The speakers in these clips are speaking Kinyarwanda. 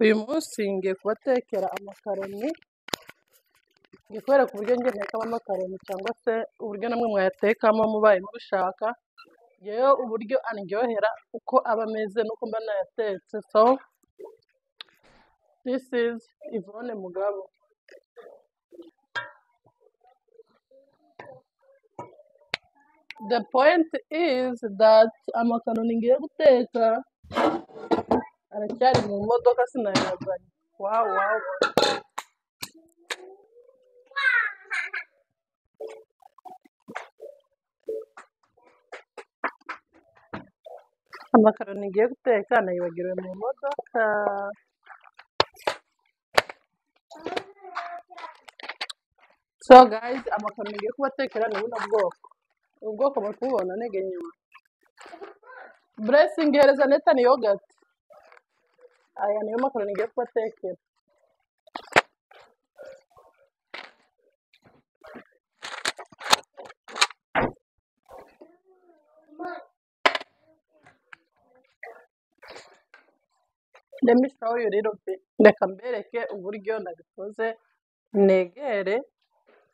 Uyu munsi ngiye kubatekera amakaroni, ngiye kubereka uburyo njye ntekamo amakaroni cyangwa se uburyo namwe mwayatekamo mubaye mubishaka, njyewe uburyo andyohera uko aba ameze nuko mba nayatetse, so this is Yvonne Mugabo. The point is that amakaroni ngiye guteka aracyari mu modoka sinayazanye. Wow, wow. Amakaroni ngiye guteka nayibagiriwe mu modoka. So guys, amakaroni ngiye kubatekera ni buno bwoko. Ubu bwoko muri kububona ntege nyuma. Blessing hereza Nathan yogurt. Aya niyo makaroni ngiye kubatekera. Let me show you a little bit. Reka mbereke uburyo nabikoze negere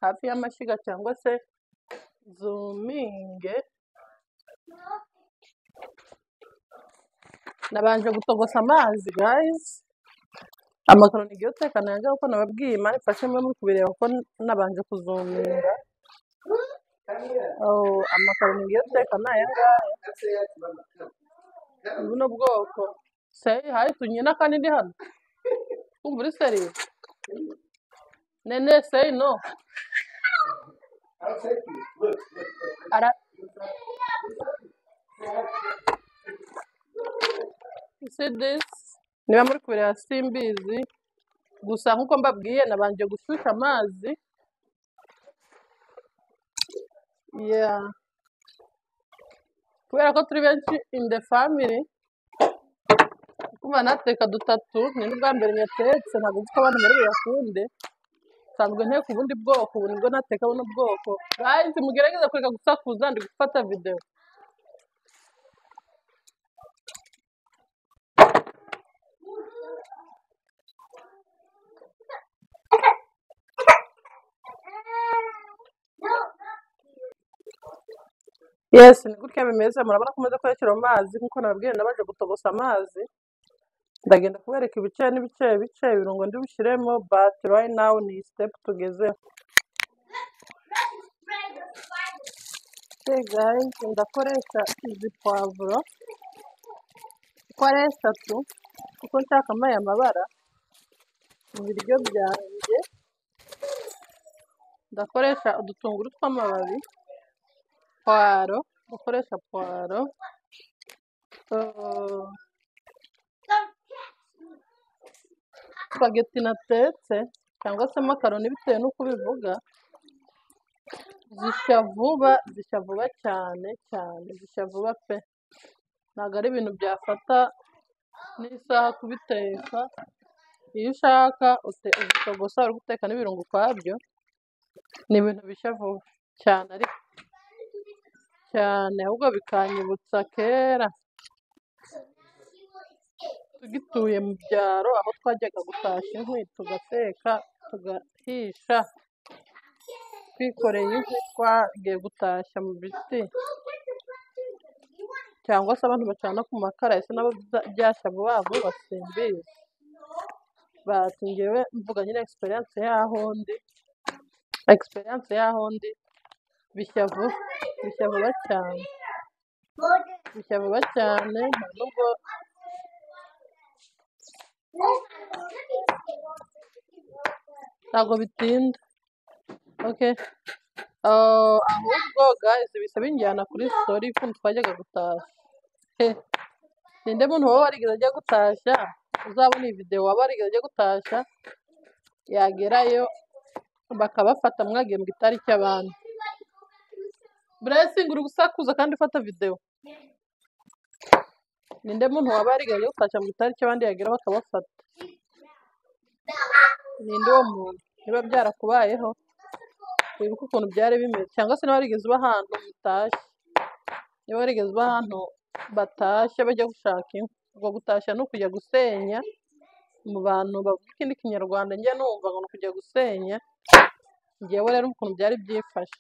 hafi y'amashyiga cyangwa se zuminge. Nabanje gutogosa amazi guys. Amakaroni ngiye guteka nanjye kuko nababwiye imana ifashe mwe muri kubireba ko nabanje kuzuminga. Oh, amakaroni ngiye guteka ni aya ngaya. buno bwoko seyi hayi tunyina kandi ndi hano kumva uri seriye nene seyi no ara You see this niba muri kureba simbizi gusa nkuko mbabwiye nabanje gushyushya amazi yeah. kubera ko turi benshi in the family kumva nateka dutatu ni n'ubwa mbere nyatetse ntabwo nzi ko abantu bari buyakunde nsanzwe nteka ubundi bwoko ubu nibwo nateka buno bwoko guys mugerageze kureka gusakuza ndi gufata videwo yes ni gutya bimeze murabona ko umaze kuyashyira mu mazi nk'uko nababwiye nabanje gutogosa amazi ndagenda kubereka ibice n'ibice bice ibirungo ndibishyiremo but right now ni step tugezeho hey guys ndakoresha izi pavuro uko ari eshatu kuko nshakamo aya mabara mu biryo byanjye ndakoresha udutunguru tw'amababi puwaro gukoresha puwaro uh, spaghetti natetse cyangwa se makaroni bitewe n'uko ubivuga zishya vuba zishya vuba cyane cyane zishya vuba pe ntabwo ari ibintu byafata n'isaha kubiteka iyo ushaka ute- uzitogosa uri guteka n'ibirungo ukwabyo ni ibintu bishya vuba cyane ariko cyane ahubwo bikanyibutsa kera tugituye mu byaro aho twajyaga gutashya inkwi tugateka tugahisha twikoreye inkwi twagiye gutashya mu biti cyangwa se abantu bacana ku makara ese nabo bya- byashya vuba vuba simbizi but njyewe mvuga nyine experience yaho ndi experience yaho ndi bishya vuba bishya vuba cyane bishya vuba cyane nta nubwo ntabwo bitinda okay Uh, ahubwo guys bisa binjyana kuri story y'ukuntu twajyaga gutashya He, ninde muntu waba warigeze ajya gutashya uzabona iyi videwo waba warigeze ajya gutashya yagerayo bakabafata mwagiye mu itariki y'abandi blessing uri gusakuza kandi ufata videwo ninde muntu waba yarigeze ajya gutashya mu itariki abandi yagera bakabafata ninde uwo muntu niba byarakubayeho wibuke ukuntu byari bimeze cyangwa se niba warigeze uba ahantu mutashye niba warigeze uba ahantu batashye bajya gushaka inkwi ubwo gutashya ni ukujya gusenya mu bantu bavuga ikindi kinyarwanda njya numva ngo ni ukujya gusenya ngewe rero ukuntu byari byifashe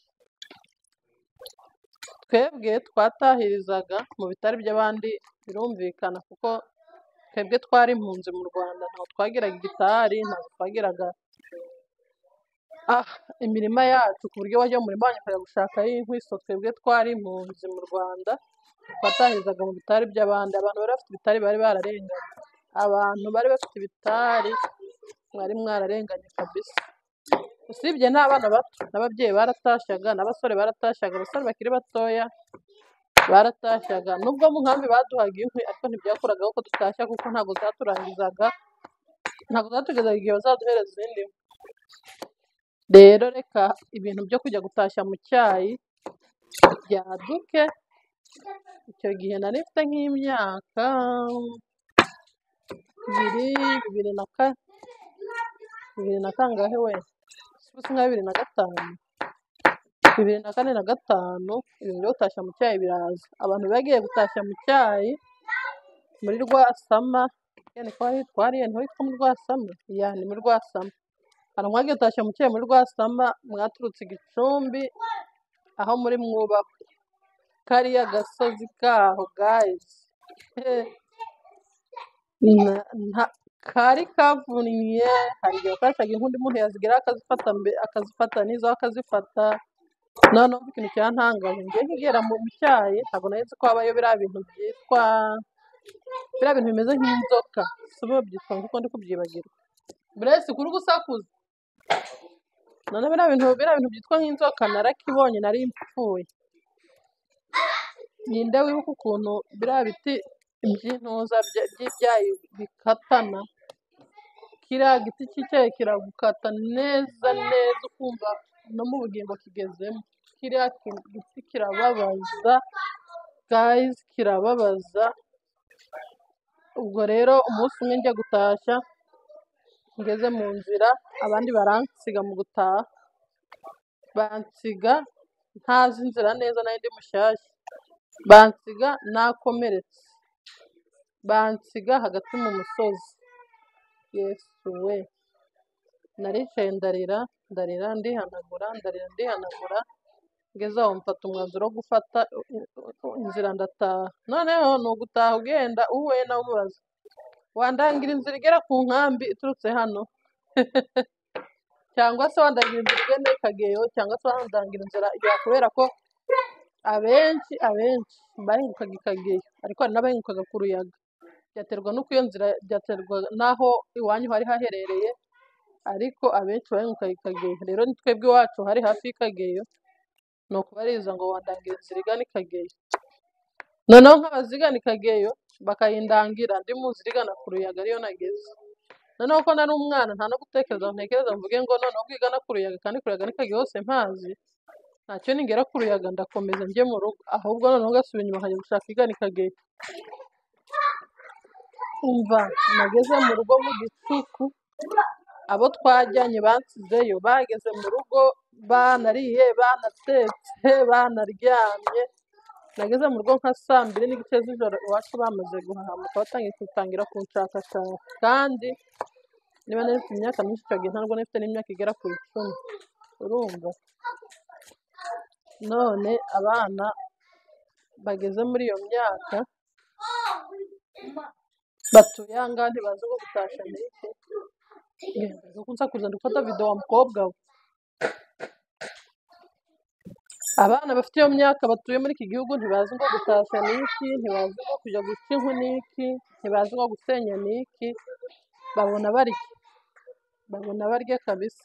twebwe twatahirizaga mu bitari by'abandi birumvikana kuko twebwe twari impunzi mu rwanda ntabwo twagiraga igitari ntabwo twagiraga ah, imirima yacu ku buryo wajya mu murima wanyu ukajya gushakayo inkwiso twebwe twari impunzi mu rwanda twatahirizaga mu bitari by'abandi abantu bari bafite ibitari bari bararenganye abantu bari bafite ibitari mwari mwararenganye kabisa usibye n'abana bato n'ababyeyi baratashyaga n'abasore baratashyaga abasore bakiri batoya baratashyaga nubwo mu nkambi baduhaga inkwi ariko ntibyakoragaho ko dutashya kuko ntabwo zaturangizaga ntabwo zatugezaga igihe bazaduhereza izindi nkwi rero reka ibintu byo kujya gutashya mu cyayi byaduke icyo gihe nari mfite nk'imyaka bibiri bibiri na kane bibiri na kangahe wese gusa nka bibiri na gatanu bibiri na kane na gatanu ibintu byo gutashya mu cyayi biraza abantu bagiye gutashya mu cyayi muri rwasama yani ko hari twari yani hitwa mu rwasama ya ni mu rwasama hari umwagiye gutashya mu cyayi muri rwasama mwaturutse i gicumbi aho muri mwubahwe kariya gasozi kaho gayizi Na- nta- kari kavunye hari igihe watashaga inkundi umuntu yazigeraho akazifata mbe- akazifata n'izo akazifata noneho mvuga ikintu cyantangaje ngiye nkigera mu cyayi ntabwo nari nzi ko habayo biriya bintu byitwa biriya bintu bimeze nk'inzoka sobe babyitwa kuko ndi kubyibagirwa burese kuri gusakuza noneho biriya bintu biriya bintu byitwa nk'inzoka narakibonye nari mpfuye ninde wibuka ukuntu biriya biti by'intuza bya- by'ibyayi bikatana kiriya giti cy'icyayi kiragukata neza neza ukumva no mu bugingo kigezemo kiriya ki- giti kirababaza guys kirababaza ubwo rero umunsi umwe njya gutashya ngeze mu nzira abandi baransiga mu gutaha bansiga ntazi inzira neza nari ndi mushyashya bansiga nakomeretse bansiga hagati mu musozi yesu we naricaye ndarira ndarira ndihanagura ndarira ndihanagura ngeze aho mfata umwanzuro wo gufata inzira ndataha noneho ni ugutaha ugenda uhuye nawe umubaza wandangira inzira igera ku nkambi iturutse hano cyangwa se wandangira inzira igenda i kageyo cyangwa se wandangira inzira igera kubera ko abenshi abenshi bahingukaga i kageyo ariko hari n'abahingukaga ku ruyaga byaterwa n'uko iyo nzira byaterwa n'aho iwanyu hari haherereye ariko abenshi bahingukaga i kageyo rero ni twebwe iwacu hari hafi y'i kageyo ni ukubariza ngo wandangira inzira igana i kageyo noneho nk'abazigana i kageyo bakayindangira ndi mu nzira igana ku ruyaga ariyo nageze noneho ko nari umwana nta no gutekereza ngo ntekereza mvuge ngo noneho ko igana ku ruyaga kandi ku ruyaga ni kageyo hose mpazi ntacyo ningera ku ruyaga ndakomeza njye mu rugo ahubwo noneho ngasubira inyuma nkajya gushaka igana i kageyo umva nageze mu rugo mu gicuku abo twajyanye bansizeyo bageze mu rugo banariye banatetse banaryamye nageze mu rugo nka saa mbiri n'igice z'ijoro iwacu bamaze guhahamuka batangiye gutangira kunshakashaka kandi niba nari mfite imyaka myinshi icyo gihe ntabwo nari mfite n'imyaka igera ku icumi urumva none abana bageze muri iyo myaka batuye aha ngaha ntibazi ngo gutashya ni iki ntibazi kunsakuza ndi gufata video wa mukobwa we abana bafite iyo myaka batuye muri iki gihugu ntibazi ngo gutashya ni iki ntibazi ngo kujya guca inkwi ni iki ntibazi ngo gusenya ni iki babona barya babona barya kabisa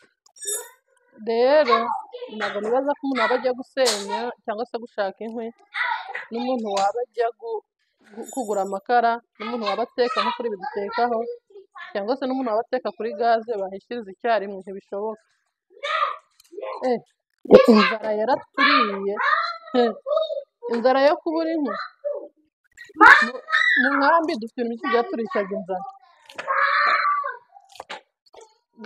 rero ntabwo nibaza ko umuntu aba ajya gusenya cyangwa se gushaka inkwi n'umuntu waba ajya gu- gu- kugura amakara n'umuntu waba ateka nko kuri ibi dutekaho cyangwa se n'umuntu waba ateka kuri gaze bahishiriza icyarimwe ntibishoboka Eh, inzara yaraturiye Eh, inzara yo kubura inkwi Mu- mu nkambi dufite ibintu byinshi byaturishaga inzara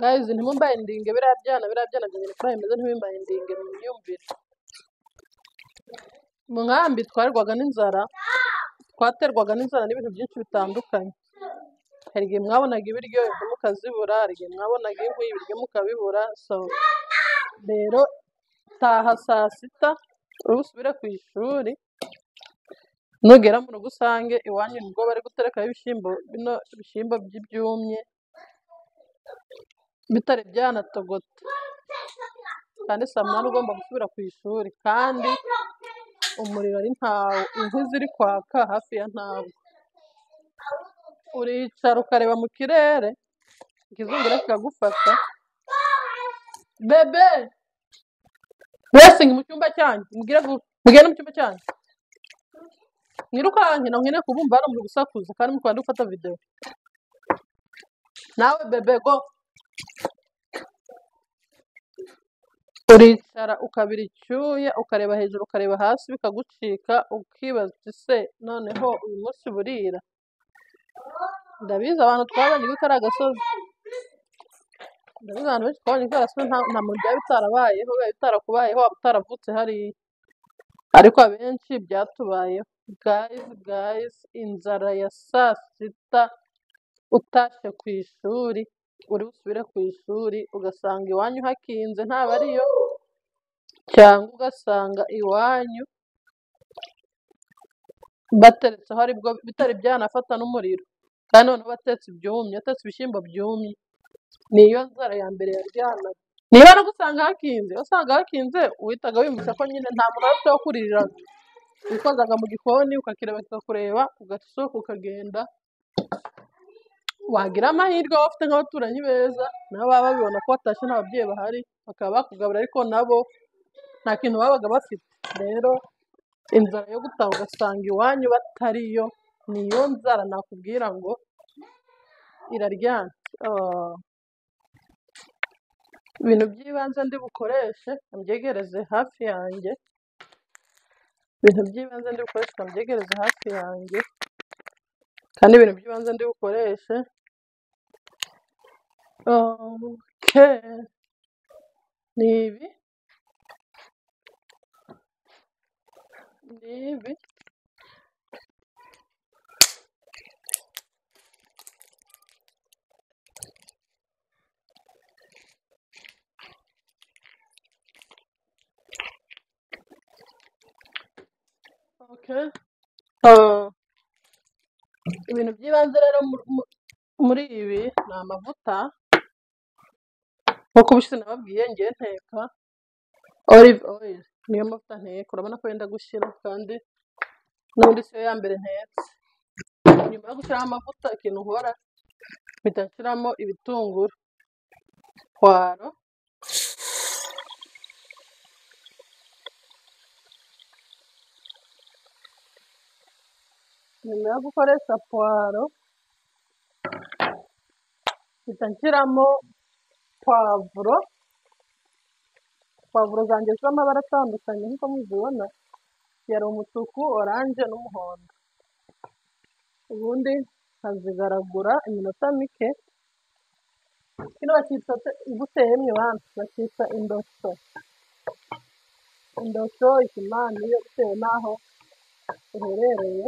gaze ntimumbaye indinge biriya byana biriya byana bibiri kuri ayo bimeze ntibimbaye indinge mu myumvire mu nkambi twarwarwaga n'inzara twaterwaga n'inzara n'ibintu byinshi bitandukanye hari igihe mwabonaga ibiryo inkwi mukazibura, hari igihe mwabonaga inkwi ibiryo mukabibura, so rero taha saa sita uri busubire ku ishuri nugera mu rugo usange iwanyu nibwo bari guterekaho ibishyimbo bino bishyimbo by'ibyumye bitari byanatogota kandi saa munani ugomba gusubira ku ishuri kandi umuriro ari ntawo inkwi ziri kwaka hafi ya ntawo uricara ukareba mu kirere ikizungura kikagufata bebe wesingi mu cyumba cyanjye mubwire vuba mugende mu cyumba cyanjye mwirukanke na mwine kubumva hano muri gusakuza kandi muri kubanza gufata videwo nawe bebe go uricara ukabira icyuya ukareba hejuru ukareba hasi bikagucika ukibaza uti se noneho uyu munsi burira ndabizi abantu twabonye ko ari agasozi ndabizi abantu benshi twabonye ko ari agasozi nta nta muntu byaba bitarabayeho biba bitarakubayeho waba utaravutse hariya ariko abenshi byatubayeho gayizi gayizi inzara ya saa sita utashye ku ishuri uri busubire ku ishuri ugasanga iwanyu hakinze ntabwo ariyo cyangwa ugasanga iwanyu bateretseho aribwo bitari byanafata n'umuriro kandi noneho batetse ibyumye batetse ibishyimbo byumye niyo nzara ya mbere yaryana niba no gusanga hakinze wasanga hakinze uhitaga wiyumvisha ko nyine nta muntu afite wo kuririraga wikozaga mu gikoni ukakireba kikakureba ugasohoka ukagenda wagira amahirwe waba ufite nk'abaturanyi beza nabo baba babibona ko watashye nta babyeyi bahari bakaba bakugabura ariko nabo nta kintu babaga bafite rero inzara yo gutaha ugasanga iwanyu batariyo niyo nzara nakubwira ngo iraryana Ah. ibintu by'ibanze ndi bukoreshe mbyegereze hafi yanjye ibintu by'ibanze ndi bukoreshe mbyegereze hafi yanjye kandi ibintu by'ibanze ndi bukoreshe oke ni ibi ni ibi oke Ah, ibintu by'ibanze rero mu- mu- muri ibi ni amavuta nk'uko ubushize nababwiye ngiye nteka olive oil niyo mavuta nteka urabona ko yenda gushyira kandi n'ubundi siyo ya mbere ntetse nyuma yo gushyiraho amavuta ikintu nkora mpita nshyiramo ibitunguru puwaro nyuma yo gukoresha puwaro mpita nshyiramo puwavuro puwavuro zanjye z'amabara atandukanye nk'uko muzibona yari umutuku oranje n'umuhondo ubundi nkazigaragura iminota mike kino bakita guteye bana bakita indoso indoso ikimani yo bitewe n'aho uherereye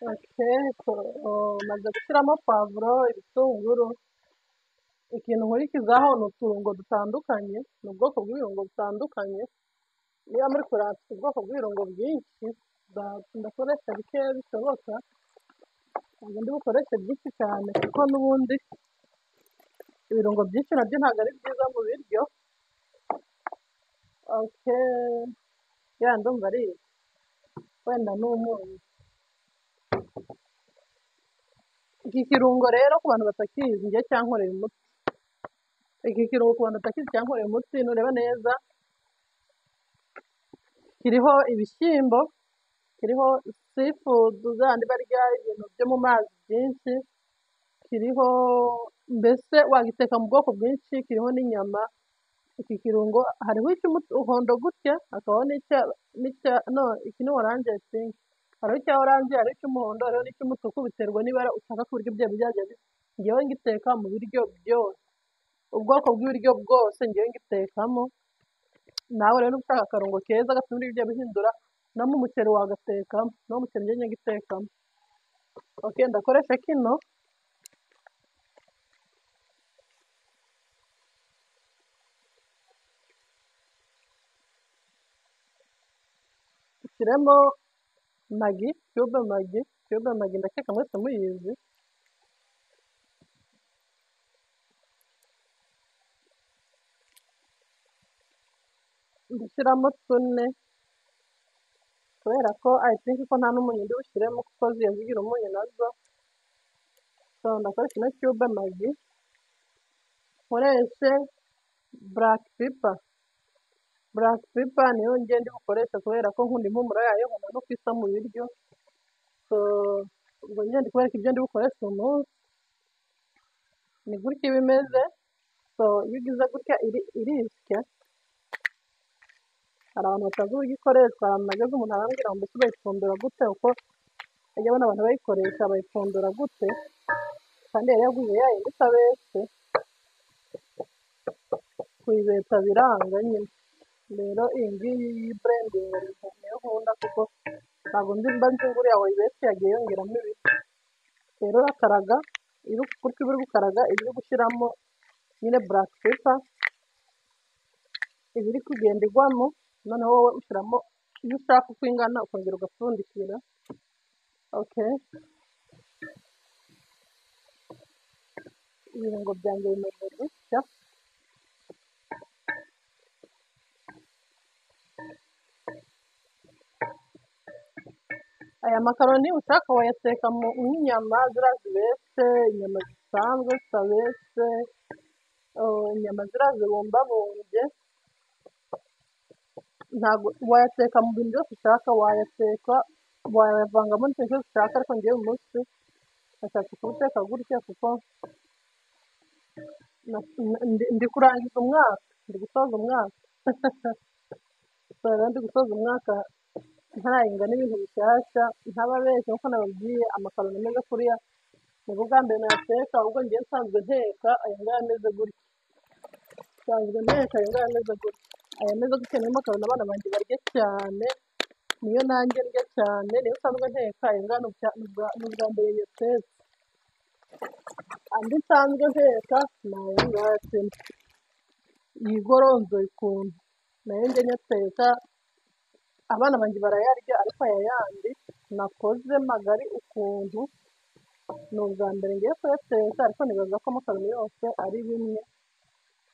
oke maze gushyiramo pavuro ibitunguru ikintu nkurikizaho ni uturungo dutandukanye ni ubwoko bw'ibirungo butandukanye niba muri kure hafite ubwoko bw'ibirungo bwinshi nda- ndakoresha bikeya bishoboka ntabwo ndi bukoreshe byinshi cyane kuko n'ubundi ibirungo byinshi nabyo ntabwo ari byiza mu biryo oke ya ndumva ari ibi. wenda ni umunyu iki kirungo rero ku bantu batakizi njye cyankorera umuti iki kirungo ku bantu batakizi cyankorera umuti nureba neza kiriho ibishyimbo kiriho seafood zandi barya ibintu byo mu mazi byinshi kiriho mbese wagiteka mu bwoko bwinshi kiriho n'inyama iki kirungo hariho icy'umuhondo gutya hakabaho n'icya n'icya no iki ni oranje pinki hariho icya oranje hariho icy'umuhondo hariho n'icy'umutuku biterwa n'ibara ushaka ku buryo byaba byajya bisa njyewe ngiteka mu biryo byose ubwoko bw'ibiryo bwose njyewe ngitekamo nawe rero ushaka akarungo keza gatuma ibiryo bihindura no mu muceri wagatekamo no mu muceri njyewe ngitekamo ok ndakoresha kino nshyiremo magi cube magi cube magi ndakeka mwese muyizi ndashyiramo tune kubera ko i think ko nta n'umunyu ndi bushyiremo kuko ziya zigira umunyu nazo so ndakoresha ino cube magi nkoreshe black pepper black pepper niyo ngenda bukoresha kubera ko nkunda impumuro yayo nkunda no kwisa mu biryo so ubwo ngenda kubereka ibyo ndi bukoresha uyu munsi ni gutya iba imeze so iyo ugize gutya iri- irisya hari abantu batazi uburyo ikoreshwa hari ahantu nageze umuntu arambwira ngo mbese bayipfundura gute kuko ajya abona abantu bayikoresha bayipfundura gute kandi yari yaguze yayindi itabese kuyibeta biranga nyine rero iyi ngiyi y'iburendinga niyo nkunda kuko ntabwo nzi mba nzi ngo uriya wayibese yagiye yongeramo ibiti rero urakaraga iyo uri gutya uba uri gukaraga iba uri gushyiramo nyine buraka pepa iba iri kugenda igwamo noneho wowe ushyiramo iyo ushaka uko ingana ukongera ugapfundikira ok ibirungo byanjye bimaze gushya aya makaroni ushaka wayateka mu nk'inyama ziriya zibese inyama zisanzwe zitabese eh, inyama ziriya zibumbabumbye ntabwo wayateka mu bintu byose ushaka wayateka wayavangamo n'ikintu cyose ushaka ariko ngewe uyu munsi nashatse kuwuteka gutya kuko na- ndi- ndi kurangiza umwaka ndi gusoza umwaka So, rero ndi gusoza umwaka ntarahinga n'ibintu bishyashya ntababeshya nk'uko nababwiye amakaroni ameze kuriya ni bwo bwa mbere nayateka ubwo ngiye nsanzwe nteka aya ngaya ameze gutya nsanzwe nteka aya ngaya ameze gutya aya ameze gutya niyo makaroni abana banjye barya cyane niyo nanjye ndya cyane niyo nsanzwe nteka aya ngaya ni ubwa- ni ubwa- ni ubwa mbere yatetse andi nsanzwe nteka ni aya ngaya sima yigoronzoye ukuntu nayo njya nyateka abana banjye barayarya ariko aya yandi nakoze magari ukuntu ni ubwa mbere ngiye kuyateka ariko nibaza ko amakaroni yose ari bimwe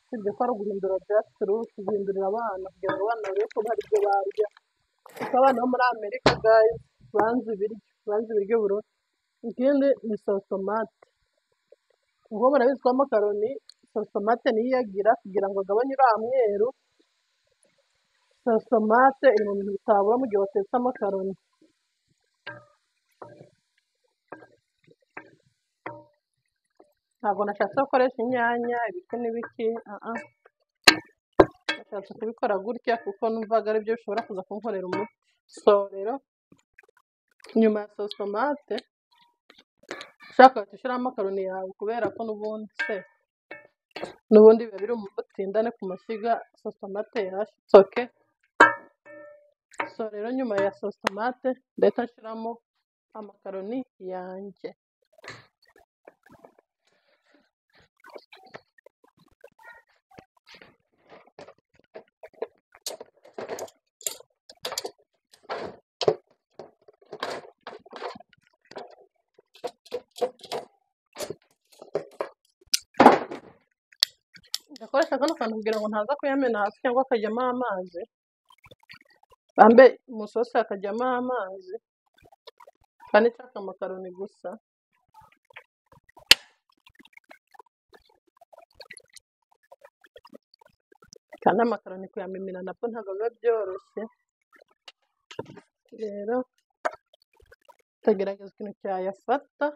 usibye ko ari uguhindura jasiturusi guhindurira abana kugira ngo abana barebe ko hari ibyo barya kuko abana bo muri amerika gayi banze ibiryo banze ibiryo burundu ikindi ni sosomate ubwo murabizi ko amakaroni sosomate niyo iyagira kugira ngo agabanye uriya mweru sosomate iri mu bintu bitabura mu gihe watetse amakaroni ntabwo nashatse gukoresha inyanya ibiki n'ibiki aha nashatse kubikora gutya kuko numvaga ari byo bishobora kuza kunkorera umuti so rero nyuma ya sosomate ushaka wahita ushyiramo amakaroni yawe kubera ko n'ubundi se n'ubundi biba biri mu butindane ku mashyiga sosomate yashitse oke so rero nyuma ya sosomate ndahita nshyiramo amakaroni yanjye ndakoresha kano kantu kugira ngo ntaza kuyamena hasi cyangwa akajyamo amazi bambe mu isosi hakajyamo amazi kandi nshaka amakaroni gusa kandi amakaroni kuyamimina nabwo ntabwo biba byoroshye rero ndagerageza ikintu cyayafata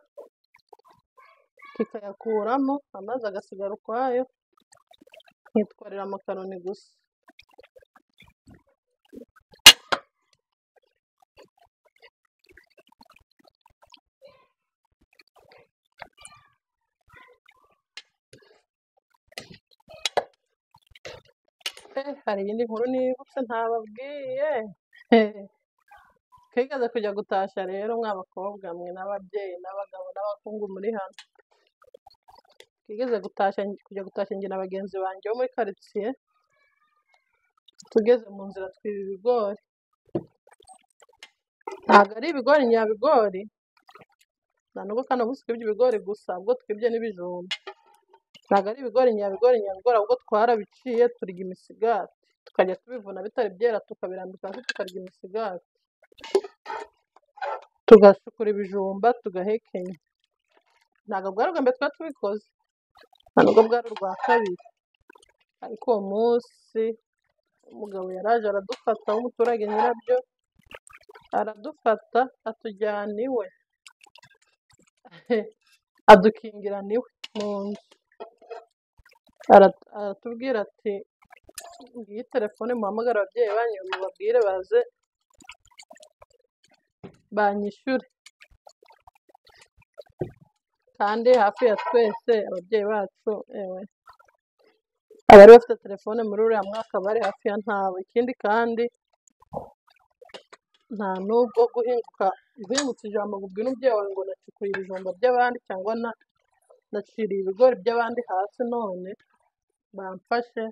kikayakuramo amazi agasigara ukwayo nkitwarira amakaroni gusa Eh, hari iyindi nkuru nibutse ntababwiye twigeze kujya gutashya rero mwa bakobwa mwe n'ababyeyi n'abagabo n'abakungu muri hano twigeze gutashya kujya gutashya njye na bagenzi banjye bo muri karitsiye tugeze mu nzira twiba ibigori ntabwo ari ibigori nyabigori nta nubwo kandi ubu twibye ibigori gusa ubwo twibye n'ibijumba ntabwo ari ibigori nyabigori nyabigori ahubwo twarabiciye turya imisigati tukajya tubivuna bitari byera tukabirambika hasi tukarya imisigati tugashukura ibijumba tugahekenya ntabwo bwari ubwa mbere twari tubikoze nta nubwo bwari urwa kabiri ariko uwo munsi umugabo yaraje aradufata w'umuturage nyirabyo aradufata atujyana iwe adukingirana iwe mu nzu Ara- aratubwira ati ngiyi telefone muhamagara ababyeyi banyu mubabwire baze banyishyure kandi hafi ya twese ababyeyi bacu ewe abari bafite telefone muri uriya mwaka bari hafi ya ntabo ikindi kandi nta nubwo guhinguka guhingutsa ijambo ngo ubwire umubyeyi wawe ngo nacukuye ibijumba by'abandi cyangwa na naciriye ibigori by'abandi hasi none bamfashe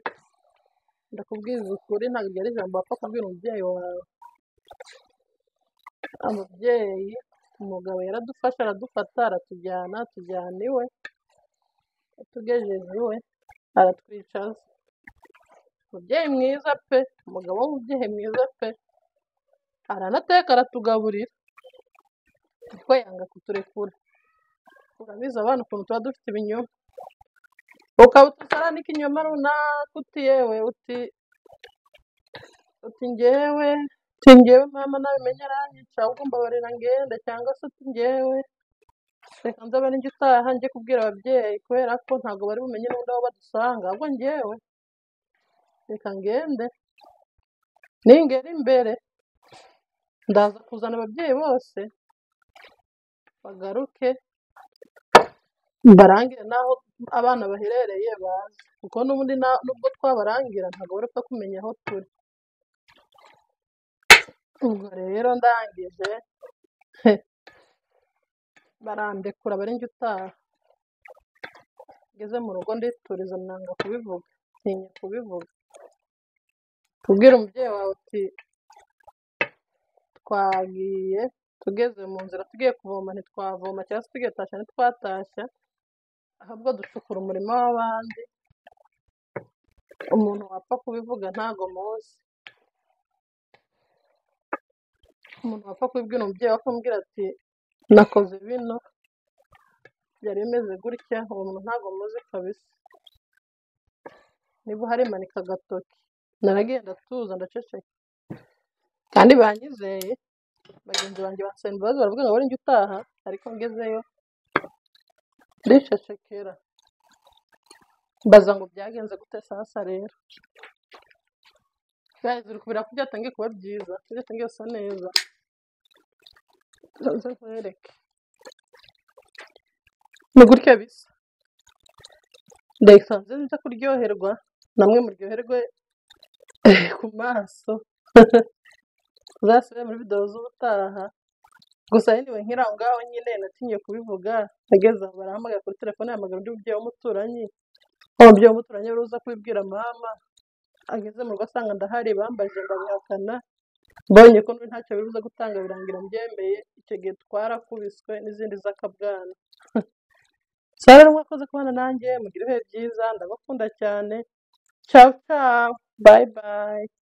ndakubwiza ukuri ntabwo iryo ari ijambo wapfa kubwira umubyeyi wawe umubyeyi umugabo yaradufashe aradufata aratujyana atujyana iwe atugejeje iwe aratwicaza umubyeyi mwiza pe umugabo w'umubyeyi mwiza pe aranateka aratugaburira ariko yanga kuturekura urabizi abana ukuntu tuba dufite ibinyoma ukaba utusarana ikinyoma runaka uti yewe uti uti ngewe uti ngewe mama nabimenye aranyica ahubwo mbabarira ngende cyangwa se uti ngewe reka nzabe n'injye utaha njye kubwira ababyeyi kubera ko ntabwo bari bumenye n'undi aho badusanga ahubwo ngewe reka ngende ningera imbere ndaza kuzana ababyeyi bose bagaruke mbarangire n'aho abana baherereye bazi kuko n'ubundi na- nubwo twabarangira ntabwo bari bapfa kumenya aho turi ubwo rero ndangije barandekura bari njye utaha ngeze mu rugo ndituriza nanga kubivuga ntinya kubivuga kubwira umubyeyi wawe uti twagiye tugeze mu nzira tugiye kuvoma ntitwavoma cyangwa se tugiye gutashya ntitwatashya ahubwo ducukura umurima w'abandi umuntu wapfa kubivuga ntago muzi umuntu wapfa kubibwira umubyeyi we akamubwira ati nakoze bino byari bimeze gutya uwo muntu ntago muzi kabisa niba uhari manika agatoki naragenda tuza ndaceceka kandi banyizeye bagenzi banjye bansaba imbabazi baravuga ngo njye utaha ariko ngezeyo ndicecekera mbaza ngo byagenze gute sasa rero byahise uri kubira ko byatangiye kuba byiza byatangiye gusa neza nze nkwereke ni gutya bisa ndahita nze nza kuryoherwa namwe muryoherwe ku maso uzasubire muri videwo z'ubutaha gusa anyway nkiri aho ngaho nyine natinye kubivuga ageze aho barahamagara kuri telefone yahamagara undi mubyeyi w'umuturanyi wa mubyeyi w'umuturanyi wari uza kubibwira mama ageze mu rugo asanga ndahari bambaje ndabihakana mbonye ko n'ubu ntacyo bibuze gutanga birangira mbyemeye icyo gihe twarakubiswe n'izindi z'akabwana sara rero mwakoze kubana nanjye mugira ibihe byiza ndabakunda cyane ciao ciao bye bye